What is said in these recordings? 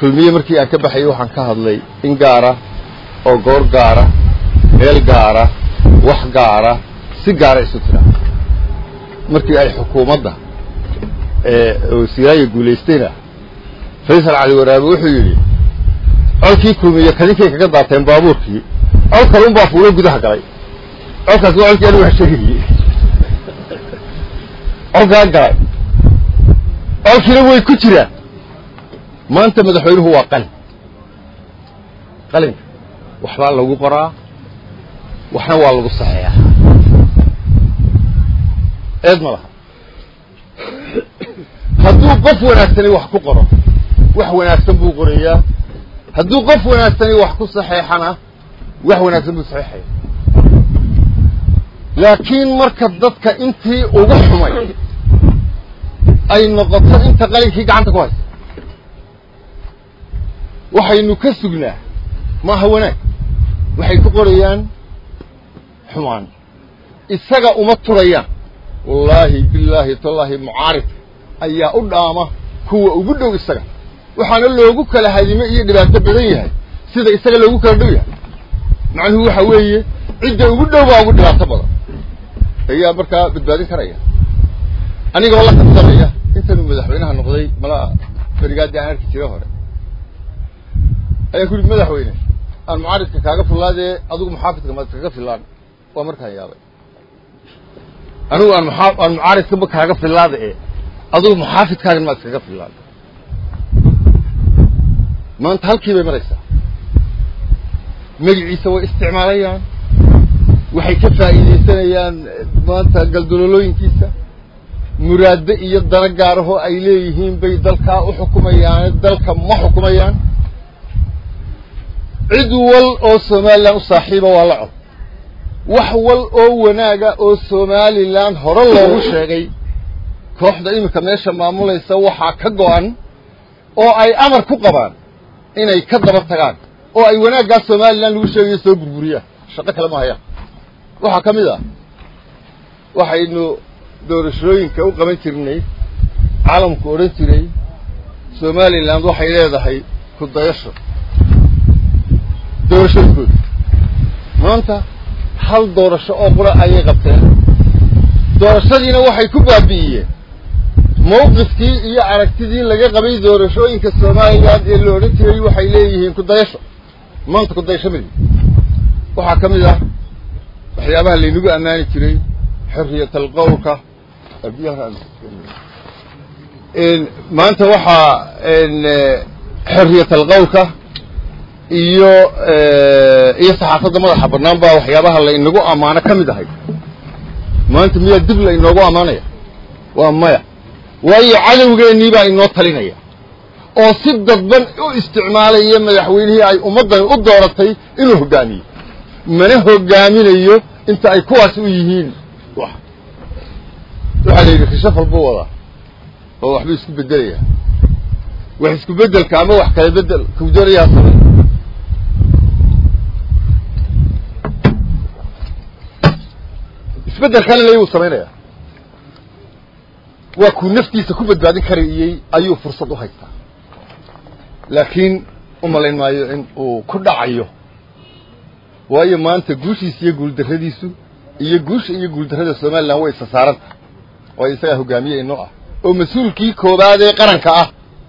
kulmiye markii aan ka baxayay waxaan ka hadlay in gaara oo goor gaara meel gaara wax gaara si gaara isu tiraa markii ay xukuumadda wasiiraaya guulaystayna faysal cali waraabe wuxuu yidhi colkii kulmiye kadinkay kaga daateen baabuurkii col kale un baa fuulo gudaha galay colkaas waa colkii anigu wax sheegayey colkaa galay colkiina way ku jiraan maanta madaxweynuhu waa qalin qalinka waxbaa lagu qoraa waxna waa lagu saxeeyaa eed ma laha hadduu qof wanaagsani wax ku qoro wax wanaagsan buu qorayaa hadduu qof wanaagsani wax ku saxeexana wax wanaagsan buu saxeexaya laakiin marka dadka intii ugu xumay ay noqoto inta qalinkii gacanta ku haysa waxaynu ka sugnaa maaha wanaag waxay ku qorayaan xumaan isaga uma turayaan wallaahi bilaahi tallaahi mucaaridka ayaa u dhaama kuwa ugu dhow isaga waxaana loogu kala hadime iyo dhibaato badan yahay sida isaga loogu kala dhow yahay macnuhu waxa weeye cidda ugu dhow baa ugu dhibaato badan ayaa markaa badbaadin karaya anigoo la kabsanaya intanuu madaxweynaha noqday mala berigaadii aan arki jira hore ayaan ku yidhi madaxweyne aan mucaaridka kaaga fillaadee adigu muxaafidka maad kaga fillaan waa markaan yaabay anigu aan maa aan mucaaridkaba kaaga fillaada ee adigu muxaafidkaagan maad iskaga fillaan maanta halkii bay maraysaa magiciisa way isticmaalayaan waxay ka faa'iidaysanayaan maanta galdololooyinkiisa muraaddo iyo dana gaarahoo ay leeyihiin bay dalkaa u xukumayaane dalka ma xukumayaan cid wal oo somalilan u saaxiiba waa la cod wax wal oo wanaaga oo somalilan hore loogu sheegay kooxda iminka meesha maamulaysa waxaa ka go-an oo ay amar ku qabaan inay ka daba tagaan oo ay wanaaggaa somalilan lagu sheegayo soo burburiyaan shaqo kale ma hayaan waxaa ka mid ah waxaynu doorashooyinka u qaban jirnay caalamku odhan jiray somaliland waxay leedahay ku dayasho doorashooyinkooda maanta hal doorasho oo qura ayay qabteen doorashadiina waxay ku baabi'iyeen mawqifkii iyo aragtidii laga qabay doorashooyinka somaliland ee la odhan jiray waxay leeyihiin ku dayasho maanta ku dayasho midi waxaa ka mid ah waxyaabaha laynagu ammaani jiray xorriyat alqowlka maanta waxaa xorriyat alqowlka iyo iyo saxaafadda madaxa bannaan baa waxyaabaha laynagu ammaano ka mid ahay maanta miyaa dib la inoogu ammaanaya waa maya waayo cadowgeennii baa inoo talinaya oo si dadban u isticmaalaya madaxweynihii ay ummaddani u dooratay inuu hoggaamiyo mana hoggaaminayo inta ay kuwaas u yihiin waxaa la yidhi rishafal buu wadaa oo waxbuu isku beddelaya wax isku beddelka ama wax kala beddel kuu doonayaa samay isbeddelkana lay wuu samaynaya waa kuu naftiisa ku badbaadin karayey ayuu fursad u haystaa laakiin u malayn maayo in uu ku dhacayo waayo maanta guushiisa iyo guuldarradiisu iyo guusha iyo guuldarrada somalilan way isa saaranta waayo isagaa hogaamiye inoo ah oo mas-uulkii koowaad ee qaranka ah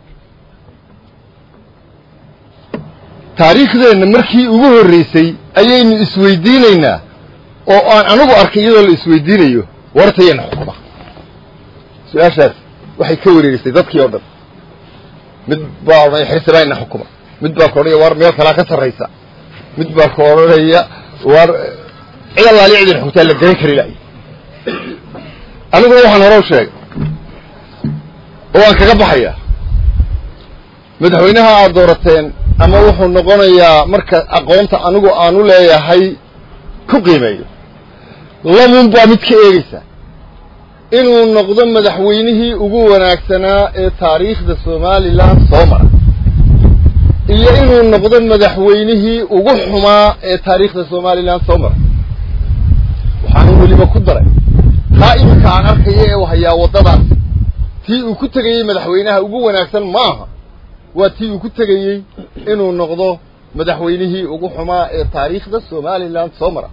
taariikhdeenna markii ugu horreysay ayaynu isweydiinaynaa oo aan anigu arkay iyadoo la isweydiinayo wartayana xukuma su-aashaas waxay ka wareerisay dadkii oo dhan mid baa odhanaya xirsi ina xukuma mid baa ka odhanaya war meel kalaa ka sarraysa mid baa ka odhanaya war cid allaali cidin xugtaa la garan kari laay aniguna waxaan hore u sheegay oo waan kaga baxayaa madaxweynaha aad doorateen ama wuxuu noqonayaa marka aqoonta anigu aan u leeyahay ku qiimeeyo lamun baa mid ka eegeysaa inuu noqdo madaxweynihii ugu wanaagsanaa ee taariikhda somalilan soo mara iyo inuu noqdo madaxweynihii ugu xumaa ee taariikhda somalilan soo mara waxaana weliba ku daray taa iminka aan arkaya ee hayaa waddadaas tii uu ku tegayey madaxweynaha ugu wanaagsan maaha waa tii uu ku tegayey inuu noqdo madaxweynihii ugu xumaa ee taariikhda somalilan soo mara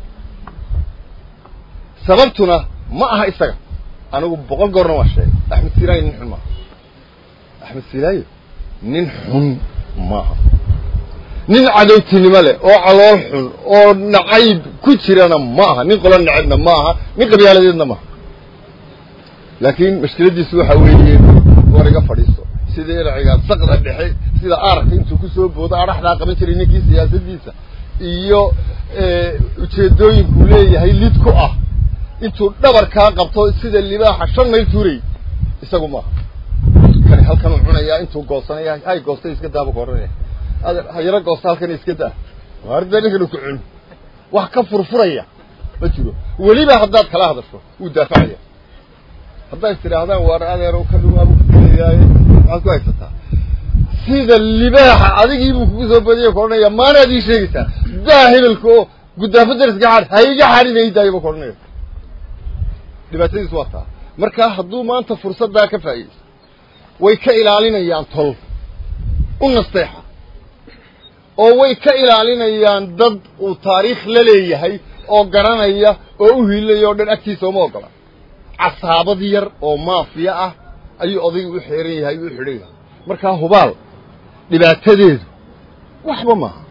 sababtuna ma aha isaga anigu boqol goorna waa sheegay axmed silaayo nin xun maaha axmed silaayo nin xun maaha nin cadowtinimo leh oo calool xun oo nacayb ku jirana ma aha nin qolo necebna ma aha nin qabyaaladeedna maaha laakiin mashkiladdiisu waxa weeye war iga fadhiiso sida erciga saqda dhexe sida aarka intuu kusoo boodo adhaxdaa qaban jiray ninkii siyaasaddiisa iyo ujeedooyinkuu leeyahay lid ku ah intuu dhabarkaa qabto sida libaaxa shan mayl tuurayy isagu maaha kani halkan uu cunayaa intuu goosanaya hay goostay iska daaba ka odhanaya hayaro goosta halkan iska daa arda ninkan ku cun wax ka furfuraya ma jiro weliba haddaad kala hadasho wuu daafacaya haddaad istidhaahdaan waar adeero ka dhawaabu kukelayaaye maxaad ku haysataa sida libaaxa adigii buu kugu soo badiyay ka odhanaya maanaad ii sheegaysaa daa hebelka oo guddaafo dariska xadh ha iga xadhinaydaayaba ka odhanaya dhibaatadiis waa taa marka hadduu maanta fursaddaa ka faa'iidaysto way ka ilaalinayaan tol u nasteexa oo way ka ilaalinayaan dad uu taariikh la leeyahay oo garanaya oo u hiilaya o dhan agtiisa uma ogola casaabad yar oo maafiya ah ayuu odayga u xeeran yahay u xidhan yahay markaa hubaal dhibaatadeedu waxba maaha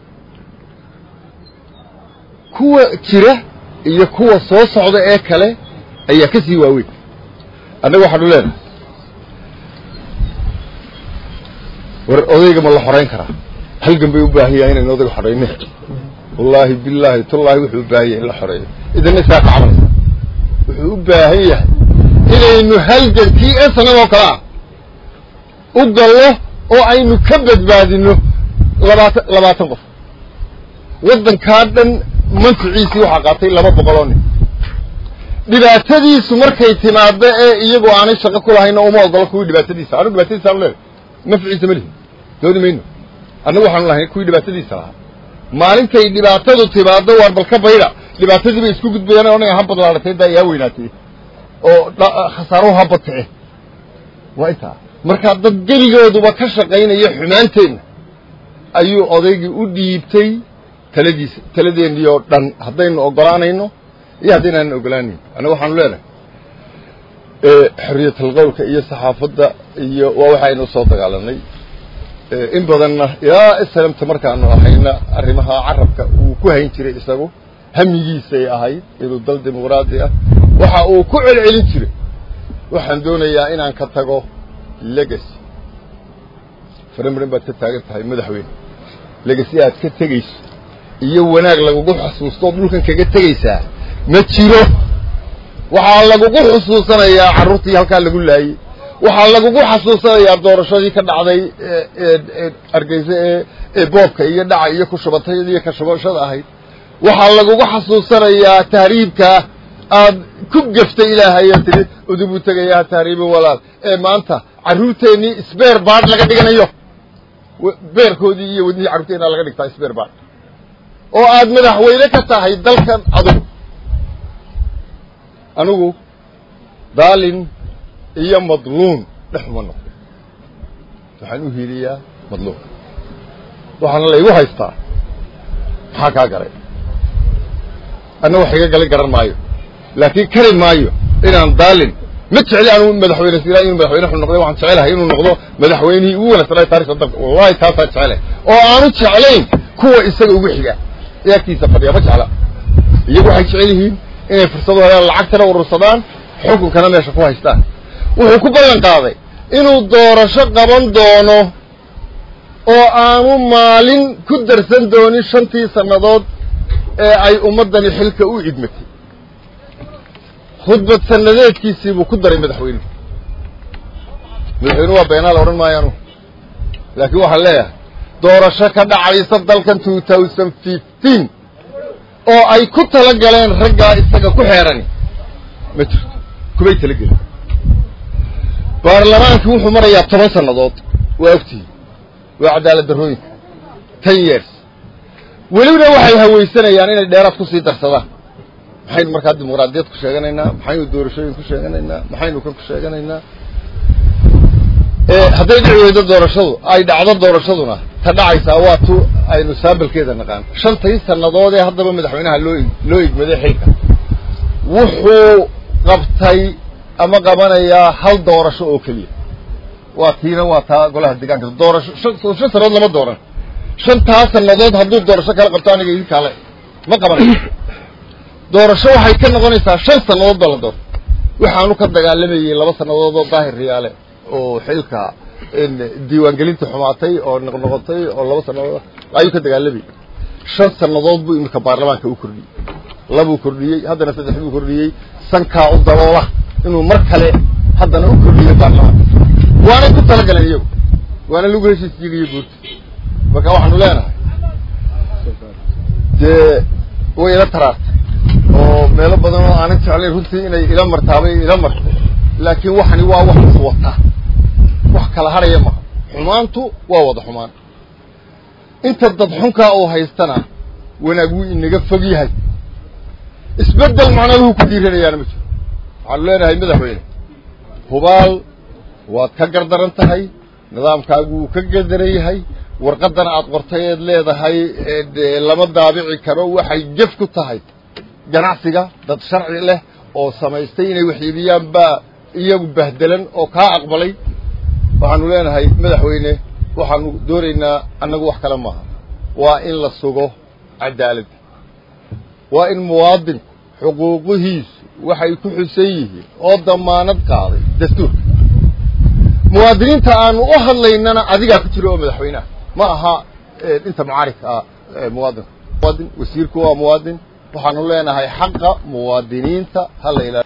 kuwa jira iyo kuwa soo socda ee kale ayaa ka sii waaweyn annaga waxaanu leenahay war odayga ma la xorayn karaa halgan bay u baahan yahay inaynu odayga xorayne wallaahi billaahi tullaahi wuxuu u baahan yahay in la xoreeyo idina isaa ka camaleysa wuxuu u baahan yahay inaynu halgankii ee sanadoo kale ah u gallo oo aynu ka badbaadino labaatan labaatan qof waddankaa dhan manficiisii waxaa qaatay laba boqol oo nin dhibaatadiisu markay timaado ee iyagu aanay shaqo ku lahayna uma ogolo kuwii dhibaatadiisa anu dhibaatadiisa anu leedahay nafciisa ma lihi dooni mayno annagu waxaanu lahay kuwii dhibaatadiisa lahaa maalintay dhibaatadu timaado waar balka bayda dhibaatadii bay isku gudbayaan onaya ha badlaadatay daa yaa weynaatay oo khasaaruhu ha badkice waa intaa markaa dad gebigooduba ka shaqaynaya xumaanteenna ayuu odaygii u dhiibtay taladiisa taladeennii oo dhan haddaynu ogolaanayno iyo haddaynaanan ogolaanayn annaga waxaanu leenahay xorriyatalqowlka iyo saxaafadda iyo waa waxaynu soo dagaalanay in badanna ilaa islamta markaanu ahayna arrimaha carabka uu ku hayn jiray isagu hamigiisay ahayd inuu dal dimuqraadi ah waxa uu ku celcelin jiray waxaan doonayaa inaan ka tago legacy faramarin baad ka taagan tahay madaxweyne legacy aad ka tegayso iyo wanaag lagugu xusuusto ood dhulkan kaga tegaysaa ma jiro waxaa lagugu xusuusanayaa carruurtii halkaa lagu laayey waxaa lagugu xasuusanayaa doorashadii ka dhacday argeyse ee ee boobka iyo dhaca iyo kushubatay iyo kashubashada ahayd waxaa lagugu xasuusanayaa tahriibka aad ku geftay ilaahay aad tidhi udub u tegayaa tahriibin walaal ee maanta carruurteennii sbeer baad laga dhiganayo beerkoodii iyo wadnihii carruurteenna laga dhigtaa sbeer baad oo aad madaxweyne ka tahay dalkan adugu anigu daalin iyo madluun dhexuma noqdo waxaan u hiiliyaa madluunka waxaana laygu haystaa maxaa kaa galay anna wax iga galay garan maayo laakiin kari maayo inaan daalin ma jecli anu madaxweyne sila inuu madaxweyne xun noqday waxaan jecelahay inuu noqdo madaxweynihii ugu wanaagsanaa taarikda dalka wallahi taasaan jecelahay oo aanu jeclayn kuwa isaga ugu xiga ee agtiisa fadhiya ma jecla iyagu waxay jecel yihiin inay fursado helaan lacagtana urursadaan xukunkana meesha ku haystaan wuxuu ku ballan qaaday inuu doorasho qaban doono oo aanu maalin ku darsan doonin shantii sannadood ee ay ummaddani xilka u idmatay khudbad sannadeedkiisii buu ku daray madaxweynuhu madaxweynuhu waa beenaa la odhan maayo anugu laakiin waxaan leeyahay doorasho ka dhacaysa dalkan two thousand fifteen oo ay ku tala galeen raggaa isaga ku xeerani ma jirto kumay talagelin baarlamaankii wuxuu marayaa toban sannadood waa ogtihi waa cadaalad darrooyinka ten years welibna waxay hawaysanayaan inay dheeraad kusii darsadaan maxaynu markaa dimuqraadiyad ku sheeganaynaa maxaynu doorashooyin ku sheeganaynaa maxaynu kan ku sheeganaynaa hadday dhici weydo doorashadu ay dhacdo doorashaduna ta dhacaysaa waa tu aynu saabalkeeda naqaan shantii sannadood ee haddaba madaxweynaha loo loo igmaday xilka wuxuu qabtay ama qabanayaa hal doorasho oo keliya waa tiina waa taa golaha deegaanka doorasho shan shan sannadood lama dooran shantaa sannadood hadduu doorasho kala qabto aniga idin kaale ma qabanayo doorasho waxay ka noqonaysaa shan sannadood baa la doorta waxaanu ka dagaalamayey laba sannadood oo daahir riyaale oo xilka diiwaangelinta xumaatay oo noqnoqotay oo laba sannadood ayuu ka dagaalamayey shan sannadood buu iminka baarlamaanka u kordhiyey labuu kordhiyey haddana saddex buu kordhiyey sankaa u daboola inuu mar kale haddana u kordhiyo baarlamaanka waanay ku talagaleen iyagu waana lagu heshiis jigiyo guurta marka waxaanu leenahay dee way ila taraartay oo meelo badan oo aanan jeclayn runtii inay ila martaabay ila martay laakiin waxani waa wax is wataa wax kala haraya maha xumaantu waa wada xumaan inta dad xunkaa oo haystana wanaag wuu inaga fog yahay isbeddel macnaduhu ku dhiiranayaana ma jiro waxaanu leenahay madaxweyne hubaal waad ka gardaran tahay nidaamkaagu wuu ka gardaran yahay warqaddana aad qortay eed leedahay lama daabici karo waxay jef ku tahay ganacsiga dad sharci leh oo samaystay inay waxiibiyaan baa iyagu bahdelan oo kaa aqbalay waxaanu leenahay madaxweyne waxaanu doonaynaa annagu wax kale maaha waa in la sugo cadaaladda waa in muwaadinku xuquuqihiisu waxay ku xusan yihiin oo damaanad qaaday dastuurka muwaadiniinta aanu u hadlaynana adigaa ku jira oo madaxweyneha ma aha inta mucaarifka ah muwaadinka muwaadin wasiirku waa muwaadin waxaanu leenahay xaqa muwaadiniinta hala ilaaliyo